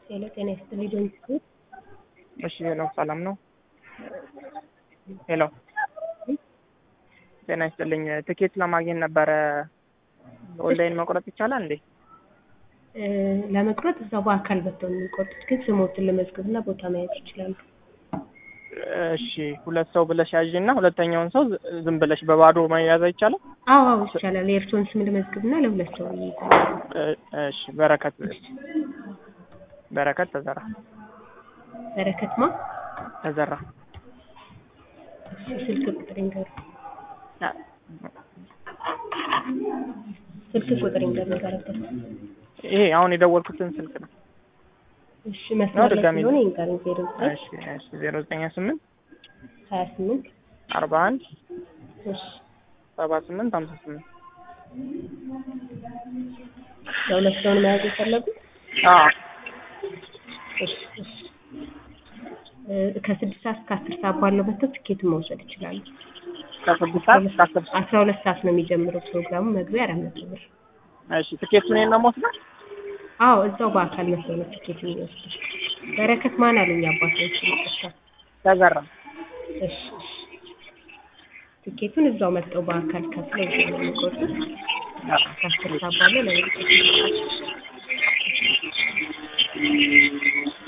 ሄሎ ጤና ይስጥልኝ ዶንኪ እሺ ሄሎ ሰላም ነው? ሄሎ ጤና ይስጥልኝ ትኬት ለማግኘት ነበረ። ኦንላይን መቁረጥ ይቻላል እንዴ? እ ለመቁረጥ እዛው በአካል መጥተው ነው የሚቆርጡት፣ ግን ስሞትን ለመዝገብና ቦታ መያዝ ይችላሉ። እሺ ሁለት ሰው ብለሽ ያዥ እና ሁለተኛውን ሰው ዝ- ዝም ብለሽ በባዶ መያዝ አይቻልም? አዎ አዎ ይቻላል። የእርስዎን ስም ልመዝግብና ለሁለት ሰው ይይዛል። እ- እሺ በረከት በረከት ተዘራ በረከትማ ተዘራ እሺ፣ ስልክ ቁጥር ይንገሩ። አ- ስልክ ቁጥር ይንገሩ በረከት። ይሄ አሁን የደወልኩትን ስልክ ነው። እሺ መስመር ላይ ድጋሚ ስለሆነ ይንገሩኝ። ዜሮ ዘጠኝ እሺ እሺ ዜሮ ዘጠኝ ስምንት ሀያ ስምንት አርባ አንድ እሺ ሰባ ስምንት ሀምሳ ስምንት ለሁለት ሰውን መያዝ የፈለጉት አዎ እሺ እሺ እ ከስድስት ሰዓት እስከ አስር ሰዓት ባለው መጥተው ትኬቱን መውሰድ ይችላሉ። ከስድስት ሰዓት እስከ አስር ሰዓት አስራ ሁለት ሰዓት ነው የሚጀምረው ፕሮግራሙ። መግቢያ አራት መቶ ብር። እሺ ትኬቱን እኔን ነው የምወስደው? አዎ እዛው በአካል መጥተው ነው ትኬት የሚወስዱት። በረከት ማን አሉኝ አባቶች ይቅርታ። ተዘራ እሺ እሺ ትኬቱን እዛው መጥተው በአካል ከፍለው እዛው ነው የሚቆርጡት። አዎ። ከአስር ሰዓት ባለው ለመውሰድ